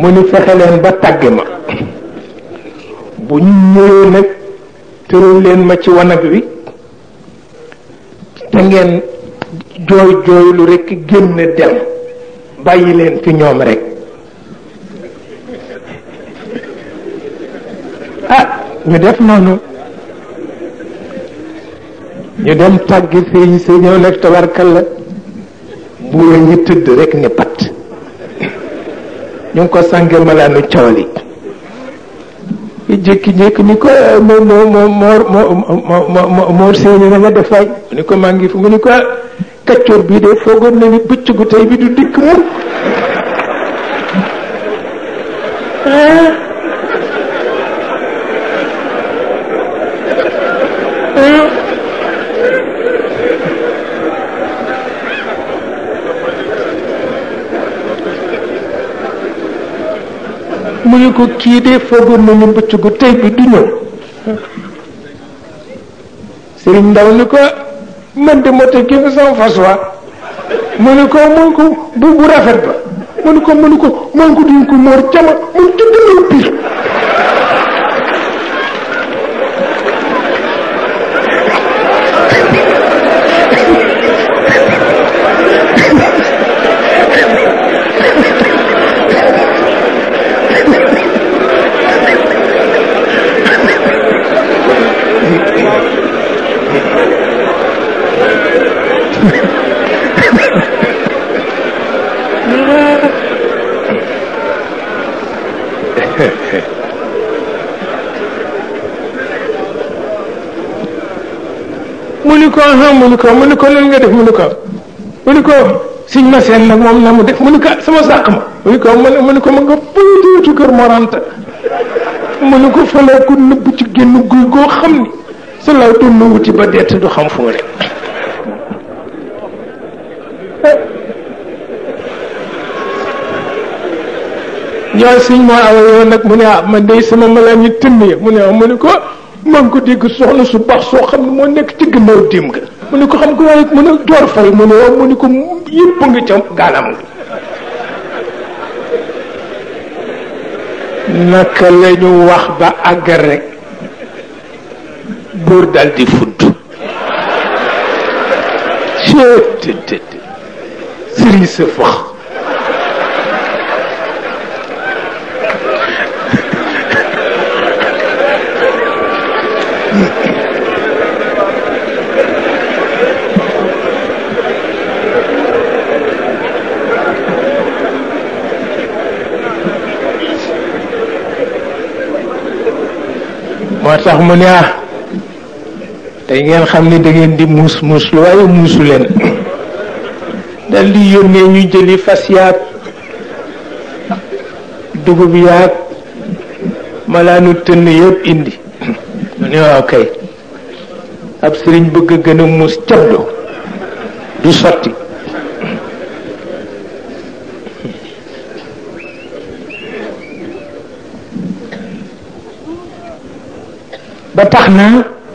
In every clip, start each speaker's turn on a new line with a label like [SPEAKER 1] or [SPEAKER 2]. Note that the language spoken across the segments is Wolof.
[SPEAKER 1] mu ni fexe leen ba tàgg ma bu ñu ñëwee nag tëral leen ma ci wanag wi te ngeen jooy jooylu rekk génn dem bàyyi leen fi ñoom rekk ah ñu def noonu ñu dem tàggi sëñ sa ñëw nag tabarkalla buura ñi tëdd rekk ni pat ñu ngi ko sànge malaanu cawli jékki-jékki ni ko moo moo moo moor moo moor séeni na nga def waay mu ni ko maa ngi fi mu ni ko kaccoor bii de foogoon na ni bëccëgu tey bi du dikk mu mu ni ko kii de foogoon na ni bëccëgu tey bi du ñëw sëriñ ndaw ni ko man de moo teg kii sama fas waa mu ni ko mun ko bu bu rafet ba mu ni ko mu ni ko man ko duñ ko moor cama mun ci gënal pir mu ni ko ah mu ni ko mu ni ko nan nga def mu ni ko mu ni ko siñ ma seen nag moom na mu def mu ni ko sama sàq ma mu ni ko mu ni ko ma nga bëytuuti kër moranta mu ni ko falaa ko nëbb ci génn guy goo xam ni sa law doon na wuti ba dett du xam fu mu ne ñoo siñ moo awa yow nag mu ne ah man day sama malaan yi tënn ya mu ne ah mu ni ko maa ngi ko dégg soxna su baax soo xam ne moo nekk ci gannaaw dim nga mu ne ko xam ko waaye mu ne door fay mu ne waaw mu ne ko yëpp nga ca gaalam nga naka la ñu wax ba àgg rek buur dal di fudd cettt sëriñ sa fax moo tax mu ne ah tey ngeen xam ni da ngeen di muus muus lu waaye muusu leen dal di yónnee ñu jëli fas yaag dugub yaag malaanu tënn yëpp indi mu ne waaw kay ab sëriñ bëgg a gën a muus cabdo du sotti ba tax na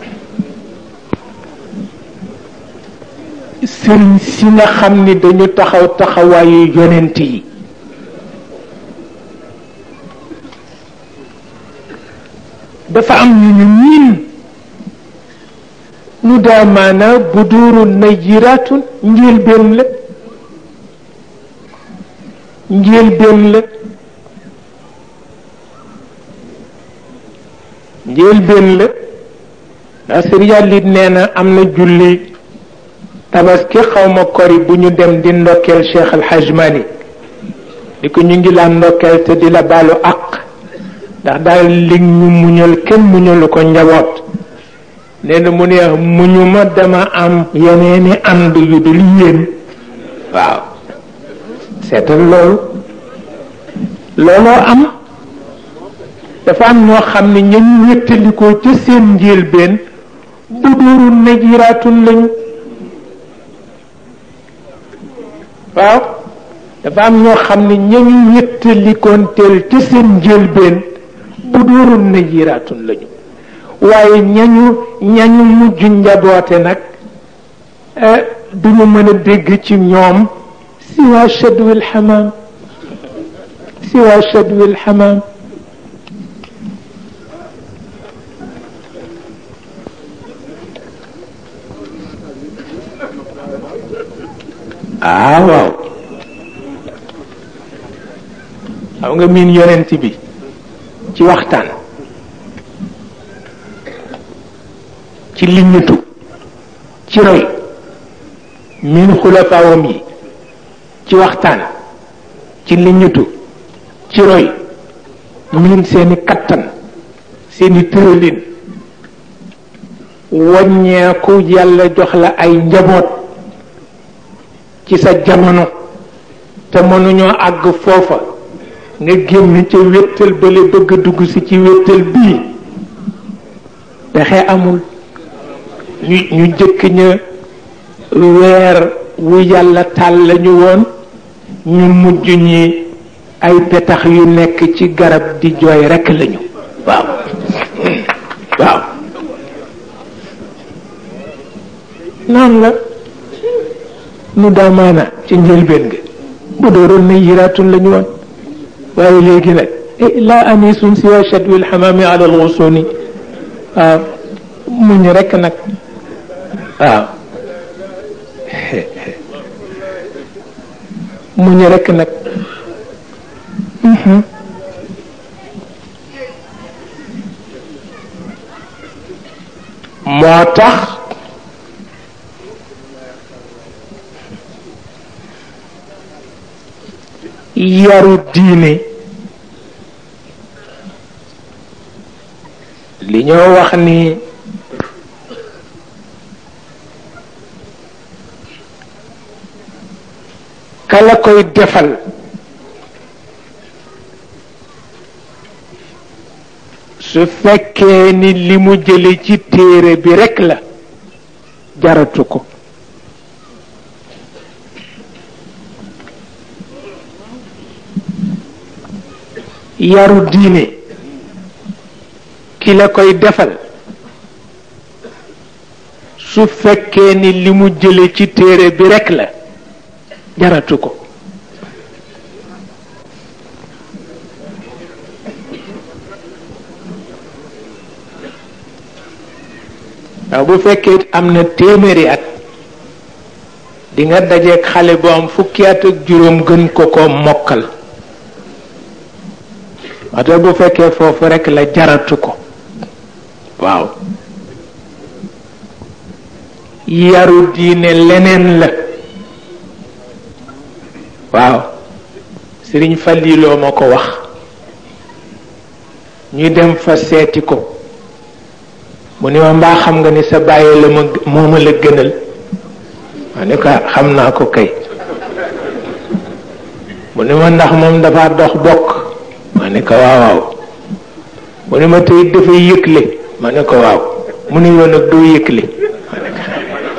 [SPEAKER 1] sëriñ si nga xam ni dañu taxaw taxawaayu yonent yi dafa am ñu ñu miin nu daa maanaa bu duuru najiraatun njëlbéen la njëlbéen la njëlbéen la ndax sëriñ yàllit nee na am na julli tabaski xawma kori bu ñu dem di ndokkeel Cheikh Al Hadj Malick di ko ñu ngi la ndokkeel te di la baalu àq ndax daal li ñu muñal kenn muñalu ko njaboot nee na mu ne muñu ma dama am yeneeni ànd yu dul yéen waaw seetal loolu looloo am dafa am ñoo xam ne ñañ wéttalikoo ca seen njëlbeen bu dooru najiraatun lañu waaw dafa am ñoo xam ne ñañu wéttalikonteel ca seen njëlbeen bu dooru najiraatun lañu waaye ñañu ñañu mujj njaboote nag duñu mën a dégg ci ñoom siwa shadwil xamaam siwa shadwi alxamaam ah waaw xam nga miin yonent bi ci waxtaan ci liññutu ci roy miin xulafaawam yi ci waxtaan ci liññutu ci roy miin seeni kattan seeni tëralin waññeeku yàlla jox la ay njaboot ci sa jamono te mënuñoo àgg foofa nga génn ca wéttal bale bëgg dugg si ci wéttal bii pexe amul ñu ñu jëkk ña weer wu yàlla tàll lañu woon ñu mujj ñi ay petax yu nekk ci garab di jooy rekk lañu waaw waaw noonu la nu daamaana ci njëlbeen nga bu dooroon na yiraatun lañu woon waaye léegi nag laa anisun siwa shadwi alxamaami ala alxusuni waaw muñ rekk nag waaw muñ rekk nag moo tax yaru diine li ñoo wax ni kala koy defal su fekkee ni li mu jële ci téere bi rekk la jaratu ko yaru diine ki la koy defal su fekkee ni li mu jële ci téere bi rekk la jaratu ko waaw bu fekkee am na téeméeri at di nga dajeeg xale bu am fukki at ak juróom gën ko ko mokkal wate bu fekkee foofu rekk la jaratu ko waaw yaru diine leneen la waaw sëriñ Falliloo ma ko wax ñu dem fa seeti ko mu ni ma mbaa xam nga ni sa bàyyi la ma mooma la gënal ma ni ko xam naa ko kay mu ni ma ndax moom dafa dox bokk ma ni ko waaw waaw mu ni ma tey dafay yëgle ma ni ko waaw mu ni yoon nag doo yëgle ma ni ko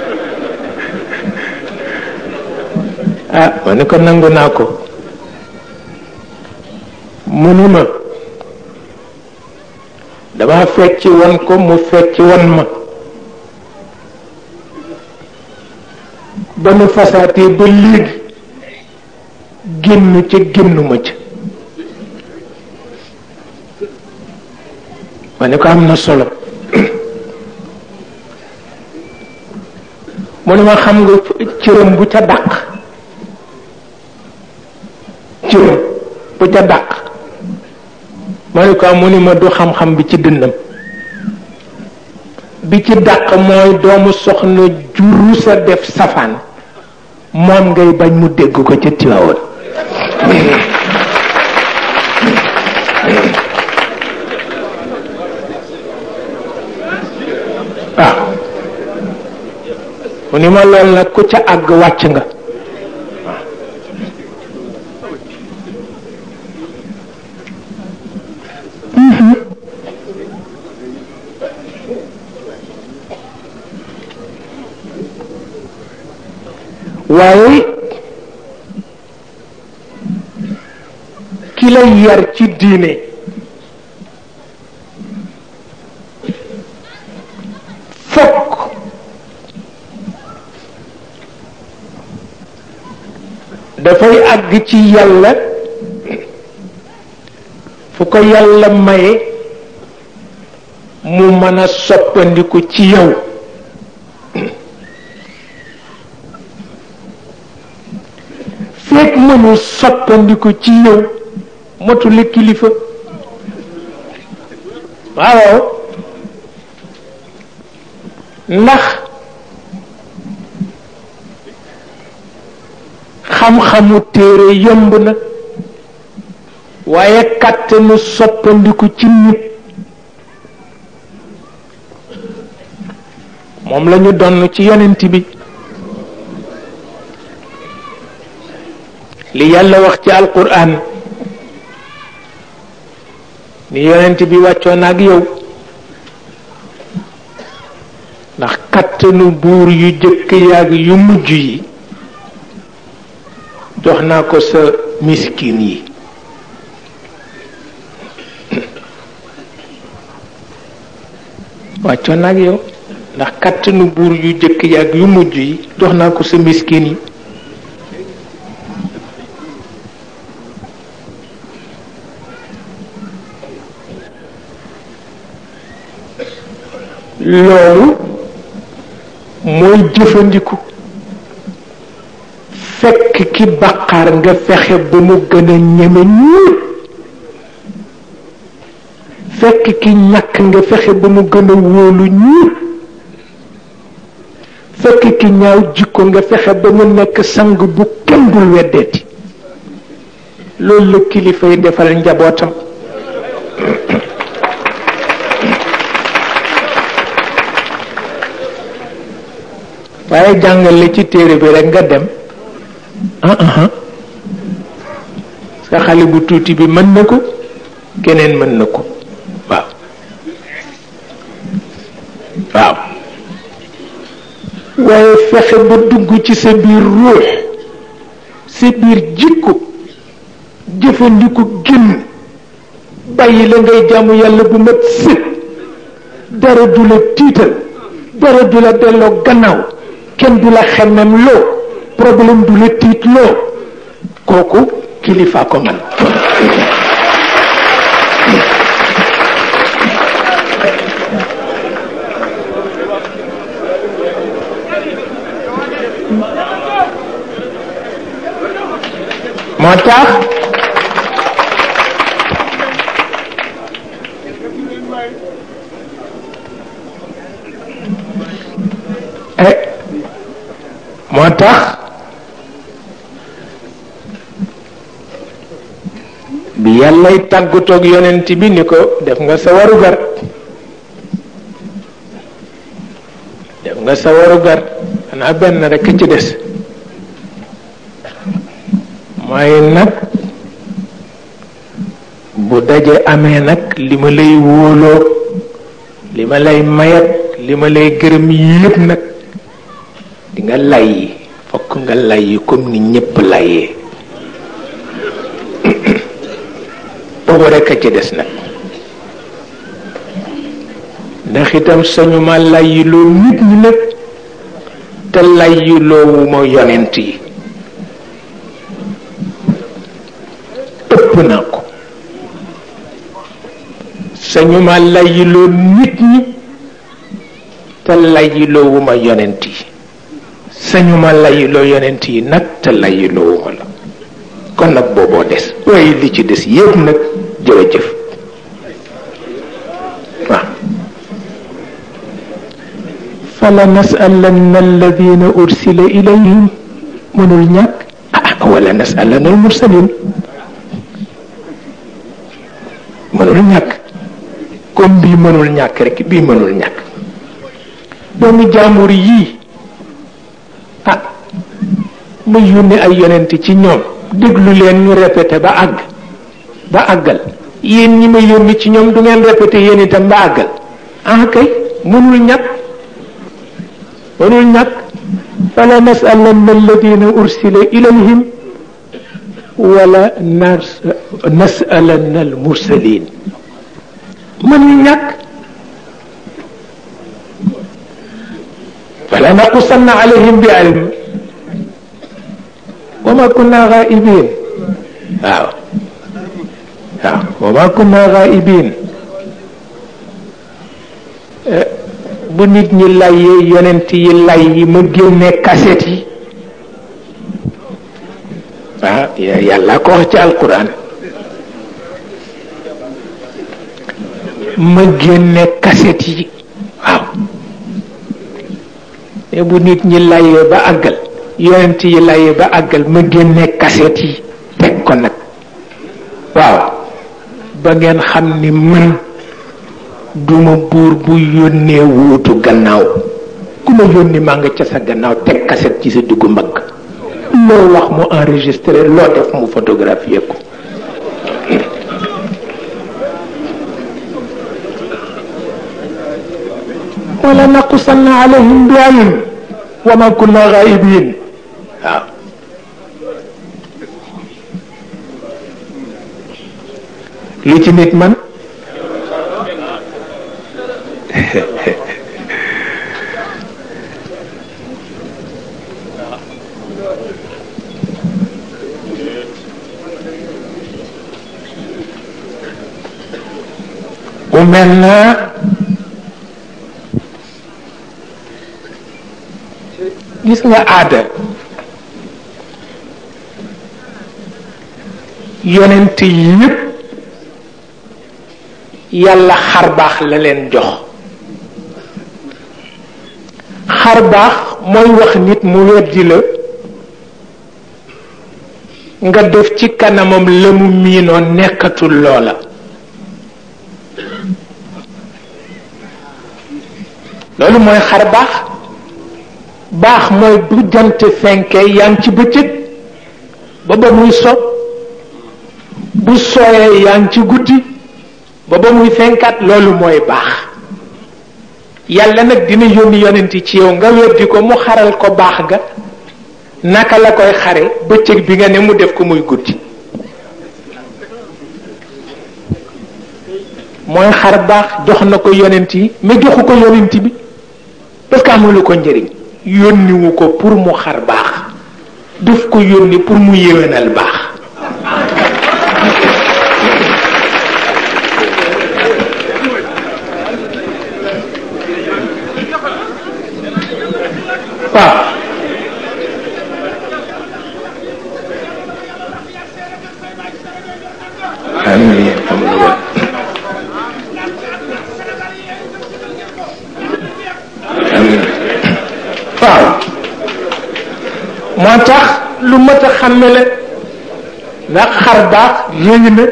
[SPEAKER 1] ah ma ni ko nangu naa ko mu ni ma dama fecc won ko mu fecc won ma ba nu fasaatee ba léegi génn ca génnuma ca ma ne ko am na solo mu ne ma xam nga cëram bu ca dàq cëram bu ca dàq ma ne ko mu ni ma du xam-xam bi ci dënnam bi ci dàq mooy doomu soxna juru sa def safaan moom ngay bañ mu dégg ko ca Tiwaawoon waaw mu ni ma lool nag ku ca àgg wàcc nga waaye ki lay yar ci diine fokk dafay àgg ci yàlla ko yàlla maye mu mën a soppandiku ci yow fekk mënul soppandiku ci yow motuli kilifa waaw ndax xam-xamu téere yomb na waaye kàttanu soppandiku ci nit moom la ñu donn ci yonent bi li yàlla wax ci alquran ni yonent bi wàccoon ak yow ndax kattanu buur yu jëkk yaag yu mujj yi jox naa ko sa miskin yi wàccoon ak yow ndax kattanu buur yu jëkk yaag yu mujj yi jox naa ko sa miskin yi loolu mooy jëfandiku fekk ki baqaar nga fexe ba mu gën a ñeme ñuur fekk ki ñàkk nga fexe ba mu gën a wóolu ñuur fekk ki ñaaw jikko nga fexe ba mu nekk sang bu kenn dul weddeeti loolu la kilifay defal njabootam waaye jàngale ci téere bi rek nga dem ah ah sa xale bu tuuti bi mën na ko keneen mën na ko waaw waaw waaye fexe ba dugg ci sa biir ruux sa biir jikko jëfandiku génn bàyyi la ngay jaamu yàlla bu mat sët dara du la tiital dara du la delloo gannaaw kenn du la xemmem loo problème du la tiit loo kooku kilifa ko man moo tax moo tax bi yàllay tàggatoog yonent bi ni ko def nga sa warugar def nga sa warugar xanaa benn rekk ci des mooy nag bu daje amee nag li ma lay wóoloo li ma lay mayat li ma lay gërëm yépp nag di nga layyi fokk nga layyi comme ni ñépp layyee boobu rekk a ci des nag ndax itam sañu ma layyi loo nit ñi nag te layyi loowu ma yonent yi ëpp naa ko sañu ma layyi loo nit ñi te layyi loowu ma yonent yi sañu ma layiloo yonent yi nag te layiloowu ma la kon nag booboo des waaye li ci des yépp nag jërëjëf waaw fala nasalanna alladina ursila ilayhim mënul ñàkk ah wala nasalanna al mursalin mënul ñàkk comme bii mënul ñàkk rek bii mënul ñàkk doomu jàmbur yii ah ma yónni ay yonent ci ñoom déglu leen ñu répété ba àgg ba àggal yéen ñi ma yónni ci ñoom du ngeen répété yéen itam ba àggal ah kay mënul ñàkk mënul ñàkk fala nasalanna alladina ursila ilayhim wala nas nasalanna almursalin mënul ñàkk فلا نقصن عليهم بعلم وما كنا غائبين waaw waaw wa ma kunna ghaibin bu nit ñi layyee yonent yi lay yi ma génne kaset yi ah yàlla ko wax ci alquran ma génne kaset yi waaw te bu nit ñi layyee ba àggal yonent yi layyee ba àggal ma génne kaset yi teg ko nag waaw ba ngeen xam ni man duma buur bu yónnee wuutu gannaaw ku ma yónni maa nga ca sa gannaaw teg kaset ci sa duggu mbagg loo wax mu enregistré loo def mu photographier ko wala naqusanna alayhim bi ilm wa ma kunna ghaibin waaw li ci nit man mu mel na gis nga aada yonent yépp yàlla xar baax la leen jox xar baax mooy wax nit mu weddi la nga def ci kanamam la mu miinoon nekkatul loola loolu mooy xar baax baax mooy bu jant fenkee yaa ngi ci bëccëg ba ba muy so bu sooyee yaa ngi ci guddi ba ba muy fenkaat loolu mooy baax yàlla nag dina yónni yonent ci yow nga weddi ko mu xaral ko baax ga naka la koy xare bëccëg bi nga ne mu def ko muy guddi mooy xar baax jox na ko yonent yi mais joxu ko yonent bi parce que amulu ko njëriñ yónniwu ko pour mu xar baax daf ko yónni pour mu yéwénal baax waaw amiin waaw moo tax lu mat a xàmme la ndax xar baax yéegi na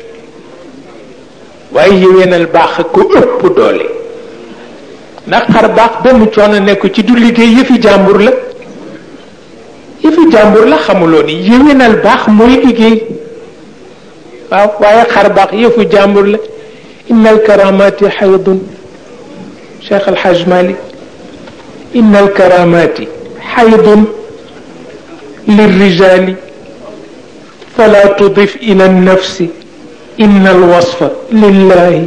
[SPEAKER 1] waaye yéwénal baax a ko ëpp doole ndax xar baax benn coono nekk ci du liggéey yëfi jàmbur la yëfi jàmbur la xamuloo ni yéwénal baax mooy liggéey waaw waaye xar baax yëfu jàmbur la inna alkaramati xaydun cheikh alhaj malik inna alkaramati xaydun lirrijali fala tudif ila annafsi inna alwasfa lillahi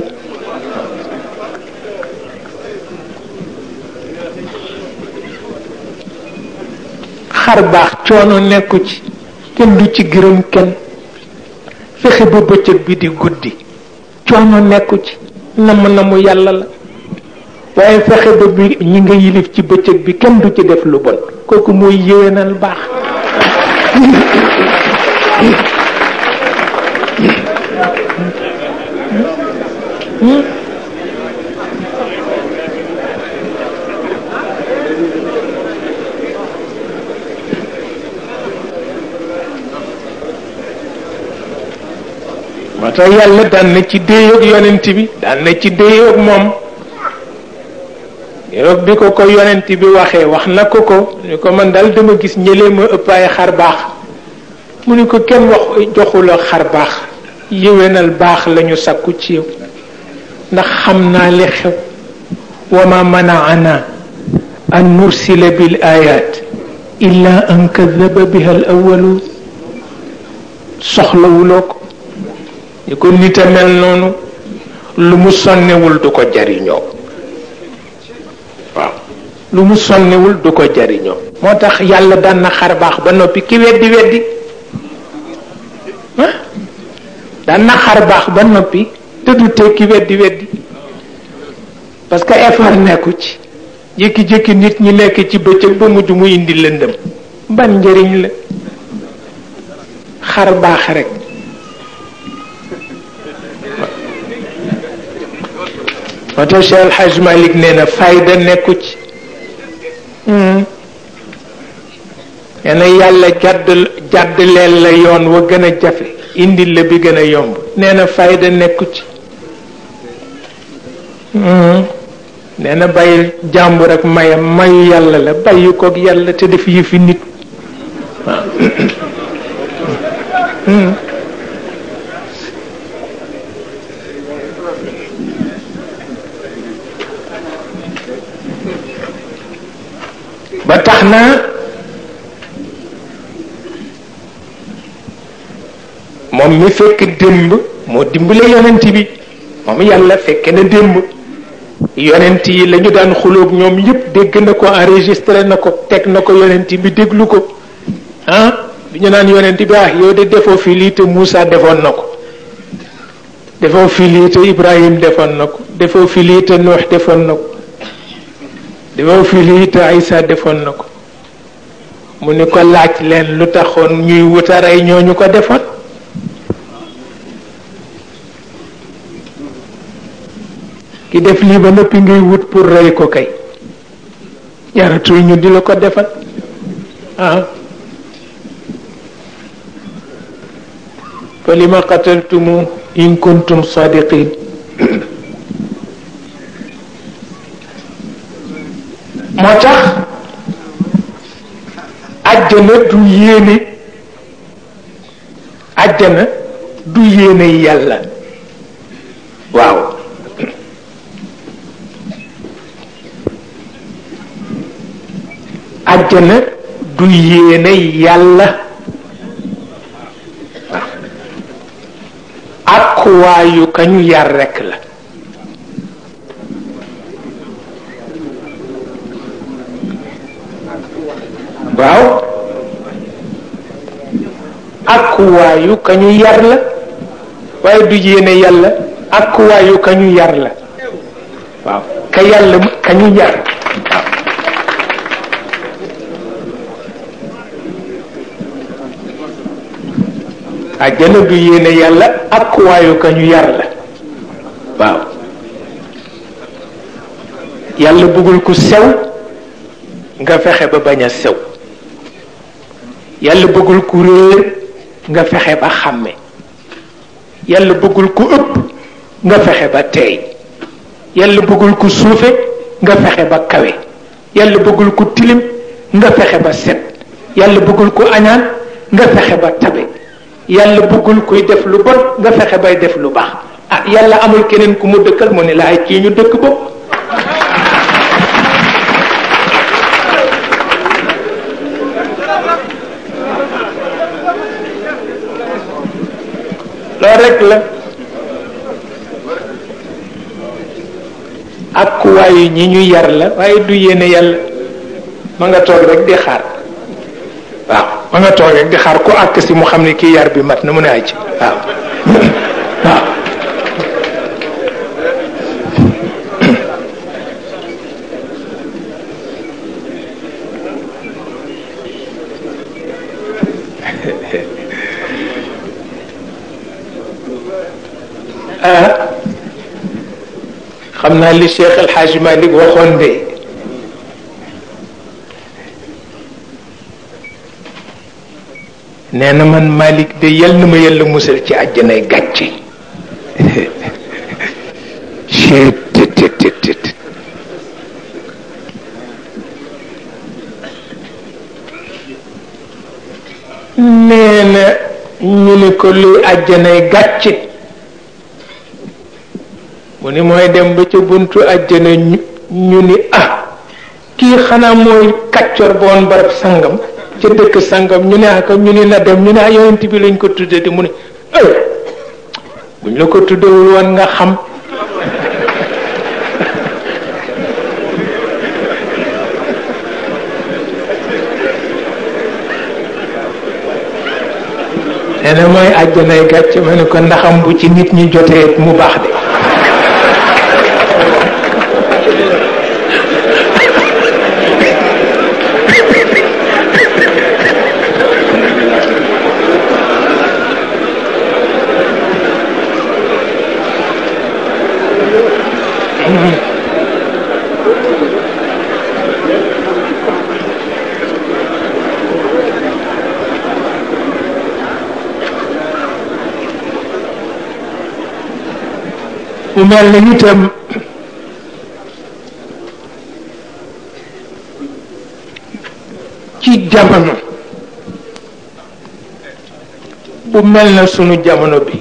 [SPEAKER 1] xar baax coono nekku ci kenn du ci gërëm kenn fexe ba bëccëg bi di guddi coono nekku ci namm namu yàlla la waaye fexe ba bi ñi nga yilif ci bëccëg bi kenn du ci def lu bon kooku mooy yéwénal baax moo tax yàlla daan na ci déeyoog yonent bi daan na ci déeyoog moom yoog bi ko ko yonent bi waxee wax na ko ko ni ko man daal dama gis ñëlee ma ëpp ay xar baax mu ni ko kenn wax joxula xar baax yéwénal baax lañu sakku ci yow ndax xam naa li xew wa ma manaana an nursila bil ayat illa an kadaba biha al awalu soxlawuloo ko ni ko nit a mel noonu lu mu sonnewul du ko jariñoo waaw lu mu sonnewul du ko jariñoo moo tax yàlla daan na xar baax ba noppi ki weddi weddi ah daan na xar baax ba noppi te du tekki weddi weddi parce que effort nekku ci jékki-jékki nit ñi nekk ci bëccëg ba mujj mu indi lëndëm ban njëriñ la xar baax rek moo tax Cheikh El Hadj Malick nee na fayda nekku ci nee na yàlla jàdd jàdd leen la yoon wa gën a jafe indil la bi gën a yomb nee na fayda nekku ci nee na bàyyi jàmbur ak mayam mayu yàlla la bàyyi koog yàlla te def yëfi nit waaw ba tax na moom mi fekk démb moo dimbale yonent bi moom yàlla fekke na démb yonent yi la ñu daan xulóog ñoom yépp dégg na ko enregistré na ko teg na ko yonent bi déglu ko ah bi ñu naan yonent bi ah yow de defoo fi lii te Moussa defoon na ko defoo fi lii te Ibrahim defoon na ko defoo fi lii te Nuux defoon na ko defoo fi lii te Isa defoon na ko mu ni ko laaj leen lu taxoon ñuy wutaray ñooñu ko defoon ki def lii ba noppi ngay wut pour rey ko kay jaratul ñu di la ko defal ah fa lima qataltumu in kuntum sadiqin moo tax àjjana du yéene àjjana du yéene yàlla waaw àjjana du yéene yàlla ak waayu kañu yar rekk la waaw ak waayu kañu yar la waaye du yéene yàlla ak waayu kañu yar la waaw ka yàlla kañu yar waaw àjjana du yéene yàlla ak waayu ka ñu yar la waaw yàlla bëggul ku sew nga fexe ba bañ a sew yàlla bëggul ku réer nga fexe ba xàmme yàlla bëggul ku ëpp nga fexe ba teey yàlla bëggul ku suufe nga fexe ba kawe yàlla bëggul ku tilim nga fexe ba set yàlla bëggul ku añaan nga fexe ba tabe yàlla bëggul kuy def lu bon nga fexe bay def lu baax ah yàlla amul keneen ku mu dëkkal mu ne la ay kii ñu dëkk bopp loolu rek la ak kuwaayu ñi ñu yar la waaye du yéene yàlla ma nga toog rek di xaar waaw ma nga toog rek di xaar ku àkk si mu xam ne kii yar bi mat na mu ne aj waaw waaw ah xam naa li Cheikh El Hadj Malick waxoon de nee na man Malick de yal na ma yàlla musal ci àjjanay gàcce nee na ñu ni ko luy àjjanay gàcce mu ni mooy dem ba ca buntu àjjana ñu ñu ni ah kii xanaa mooy kàccor boon barab sangam ca dëkk sangam ñu ne aka ñu ni na dem ñu ne ah yonent bi lañ ko tudde di mu ne ay buñ la ko tuddewul woon nga xam nee na mooy àjjanay gàcce ma ne ko ndaxam bu ci nit ñi jotee mu baax de mu mel na itam ci jamono bu mel na sunu jamono bi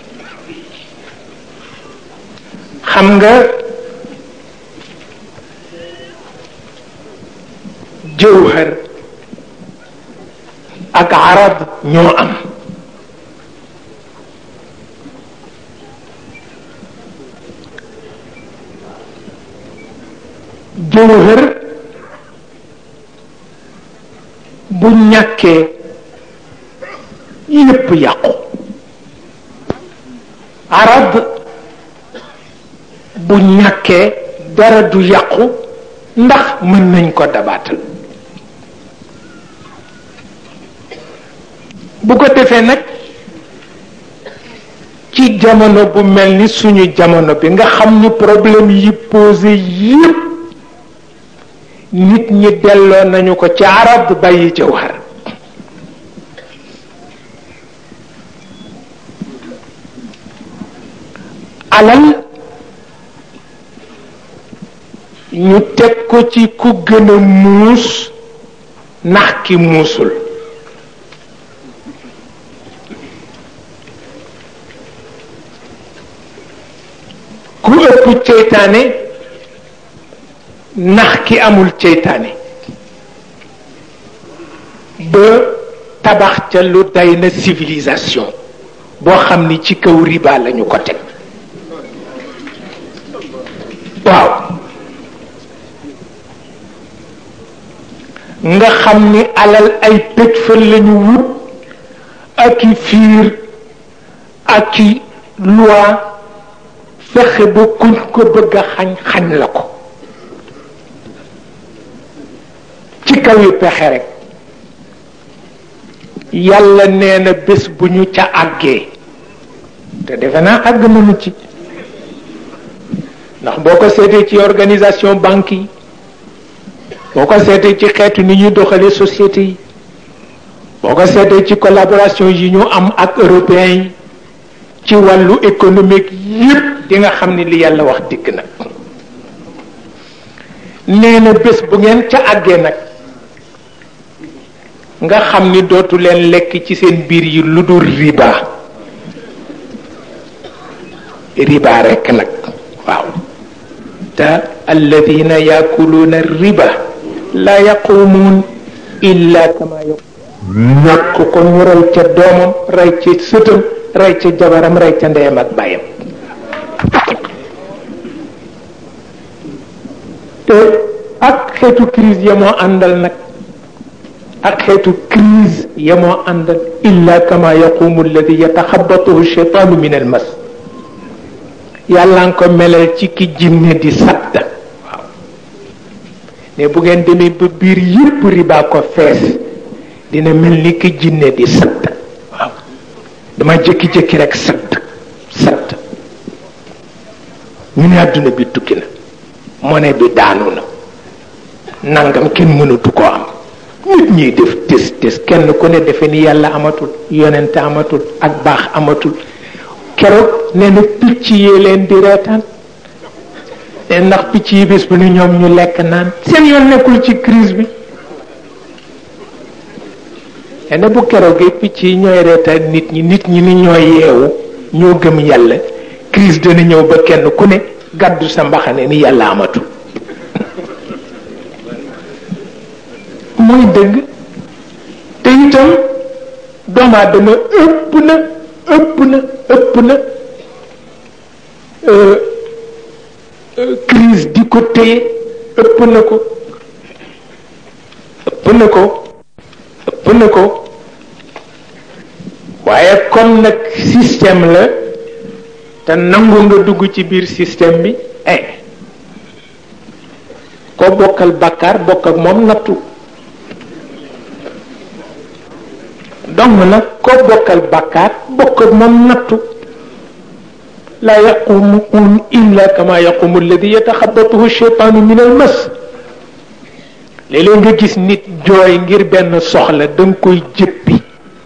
[SPEAKER 1] xam nga jëwhër ak arab ñoo am jëwhër bu ñàkkee yépp yàqu arab bu ñàkkee dara du yàqu ndax mën nañ ko dabaatal bu ko defee nag ci jamono bu mel ni suñu jamono bi nga xam ni problème yi posé yépp nit ñi delloo nañu ko ci arab bàyyi jawhar alal ñu teg ko ci ku gën a muus nax ki muusul ku ëpp ceytaane nax ki amul ceytaane ba tabax ca lu day na civilisation boo xam ni ci kaw riba lañu ko teg waaw nga xam ni alal ay tëj fan lañu wut ak i fiir ak i loi fexe ba kuñ ko bëgg a xañ xañ la ko ci kaw yi pexe rek yàlla nee na bés bu ñu ca àggee te defe naa àgg nañu ci ndax boo ko seetee ci organisation banque yi boo ko seetee ci xeetu ni ñuy doxalee société yi boo ko seetee ci collaboration yi ñu am ak européens yi ci wàllu économique yépp di nga xam ni li yàlla wax dikk nag nee na bés bu ngeen ca àggee nag nga xam ni dootu leen lekk ci seen biir yi lu dul riba riba rekk nag waaw te alladina yaakuluuna riba la yaqumuun illa kama ñàkk ko ñu rey ca doomam rey ca sëtam rey ca jabaram rey ca ndeyam ak bàyyam te ak xeetu crise ya moo àndal nag ak xeetu crise ya moo àndal illa kama yaqumu alladi yataxabatuhu cheytaanu min al mas yàlla nga ko melal ci ki jinne di sadd waaw ne bu ngeen demee ba biir yépp riba ko fees dina mel ni ki jinne di sadd waaw dama jékki-jékki rek sadd sadd ñu ne àdduna bi tukki na monnaie bi daanu na nangam kenn mënatu ko am nit ñiy def tes tes kenn ku ne defe ni yàlla amatul yonente amatul ak baax amatul keroog nee na picc yee leen di reetaan ne ndax picc yi bés bu ne ñoom ñu lekk naan seen yoon nekkul ci crise bi nee na bu keroogee picc yi ñooy reetaan nit ñi nit ñi ni ñooy yeewu ñoo gëm yàlla crise dana ñëw ba kenn ku ne gàddu sa mbaxane ni yàlla amatul mooy dëgg te itam doomu aadama ëpp na ëpp na ëpp na crise di ko téye ëpp na ko ëpp na ko ëpp na ko waaye comme nag système la te nangu nga dugg ci biir système bi eh koo bokkal bàkkaar bokk ak moom nattu donc nag koo bokkal bàkkaar bokk ak moom nattu laa yaqumuun illa kama yaqumu alladi yataxabatuhu cheytaanu min al mas léeg-léeg nga gis nit jooy ngir benn soxla da nga koy jëppi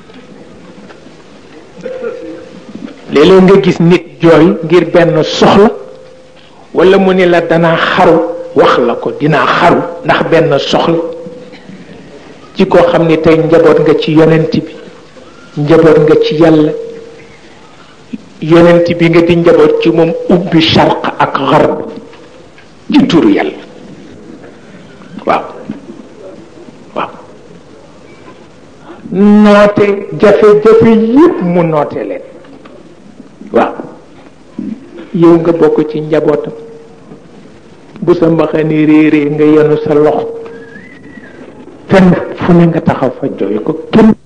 [SPEAKER 1] léeg-léeg nga gis nit jooy ngir benn soxla wala mu ni la danaa xaru wax la ko dinaa xaru ndax benn soxla ci koo xam ni tey njaboot nga ci yonent bi njaboot nga ci yàlla yonent bi nga di njaboot ci moom ubbi charq ak xarb ci turu yàlla waaw waaw noote jafe-jafe yépp mu noote leen waaw yow nga bokk ci njabootam bu sa mbaxani réeree nga yenu sa loxo fenn fu ne nga taxaw fa jooy ko kenn